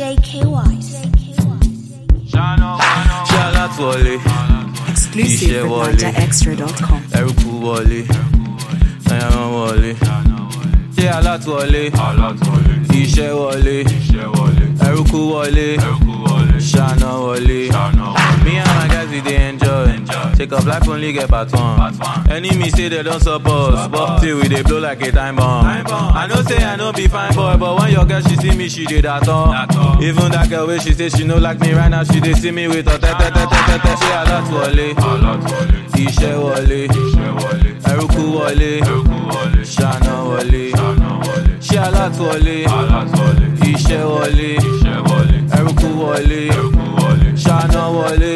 JKY. Shout wọlé, Exclusive Iṣẹ́ with wọlé. NigerExtra.com. ẹrúkú wọlé, ẹran wọlé. Ṣé alátúwọlé? Iṣẹ́ wọlé, ẹrúkú wọlé, ṣáná wọlé. Me and my guys we dey enjoy. Take up life only get part one. Enemy say they don't support, but till we dey blow like a time bomb. I know say I no be fine boy, but when your girl she see me, she dey that all. Even that girl wey she say she no like me right now, she dey see me with her tete tete tete. Ṣé alátúwọlé? Iṣẹ́ wọlé, ẹrúkú wọlé, ṣáná wọlé. Ṣé alátúwọlé? Iṣẹ́ wọlé, ẹrúkú wọlé, ṣáná wọlé.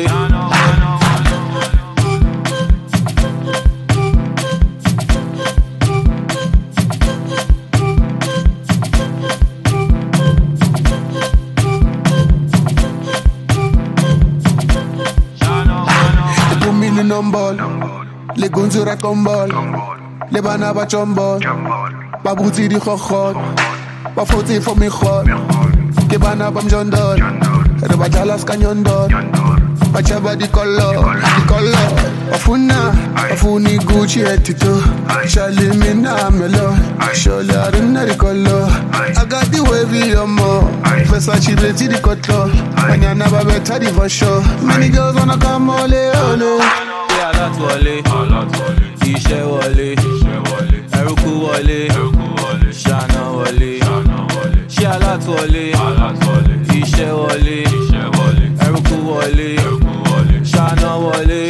Les poumines nombol, les gonzura tombol, les banaba chombol, ba bouti di khokhot, ba foti fo mi khot, ke bana bam jondol, re ba jalas kanyondol, ba chaba di color, di color, afuna, afuni Gucci etito, shali mina melo, sholi arina di color, I got the wavy yomo, Versace beti di cotlo, banyana ba beta di for sure, many girls wanna come ole ole. Ṣé alátúwọlé? Iṣẹ́ wọlé, ẹrúkú wọlé, ṣáná wọlé. Ṣé alátúwọlé? Iṣẹ́ wọlé, ẹrúkú wọlé, ṣáná wọlé.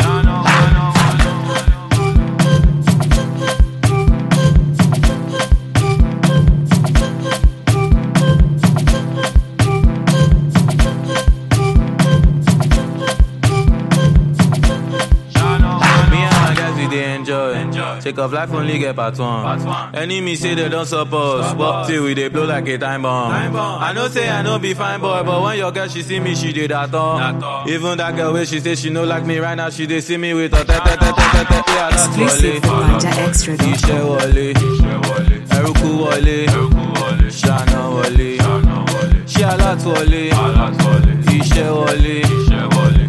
Me and my guys we dey enjoy. Take off life only get part one. Enemy say they don't support, but till we dey blow like a time bomb. I know say I no be fine boy, but when your girl she see me, she dey that all. Even that girl wey she say she no like me right now, she dey see me with her tete tete tete. Yeah, that's Exclusive wọlé. with NigerExtra.com. Iṣẹ́ wọlé, ẹrúkú wọlé, ṣáná wọlé. Ṣé alátúwọlé? Iṣẹ́ wọlé,